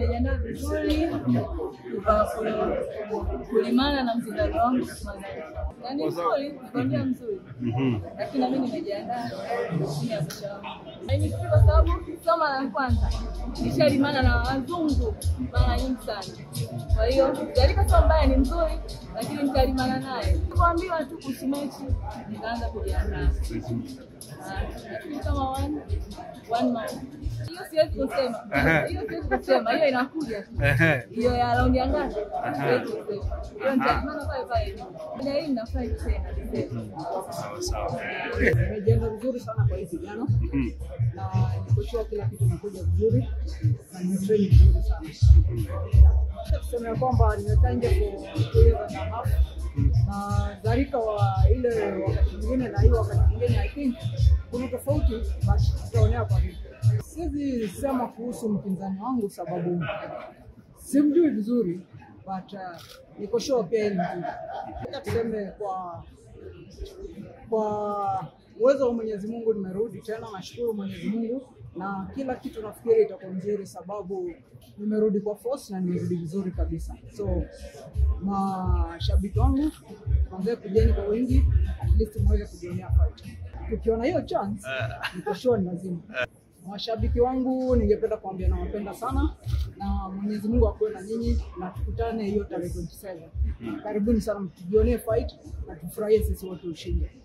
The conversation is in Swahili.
nimejiandaa vizuri kwa ku- kulimana na mzindano wangu Mazari. Na ni mzuri, nikwambia mzuri, lakini nami nimejiandaa chini ya kocha wangu. Na ni mzuri kwa sababu sio mara ya kwanza nishalimana na wazungu mara nyingi sana. Kwa hiyo Jarika sio mbaya, ni mzuri, lakini nitalimana naye. Kuambiwa tu kuhusu mechi, nikaanza kujiandaa lakini kama one one month. Hiyo siwezi kusema, hiyo siwezi kusema, hiyo inakuja tu. hiyo ya raundi ya ngapi? Siwezi kusema. Hiyo nitaimana pale pale. Ila hii ninafurahi tena. Sawa sawa. Nimejiandaa vizuri sana kwa hii vijana na nikoshua kila kitu inakuja vizuri na nimetrain vizuri sana. Tuseme ya kwamba nimekaa nje for two years and a half na Zarika wa ile wakati mwingine na hiyo wakati mwingine I think kuna tofauti but tutaonea kwa vipi. Siwezi sema kuhusu mpinzani wangu sababu simjui vizuri but uh, niko sure pia yeye ni mzuri. Tuseme kwa kwa uwezo wa Mwenyezi Mungu nimerudi tena, nashukuru Mwenyezi Mungu na kila kitu nafikiri itakuwa nzuri, sababu nimerudi kwa force na nimerudi vizuri kabisa. So mashabiki wangu tuanze kujeni kwa wingi, at least muweze kujionea fight. Tukiona hiyo chance, niko sure ni lazima. Mashabiki wangu ningependa kuambia nawapenda sana na Mwenyezi Mungu akuwe na nyinyi na tukutane hiyo tarehe 27. Karibuni sana mtujionee fight na tufurahie sisi wote ushindi.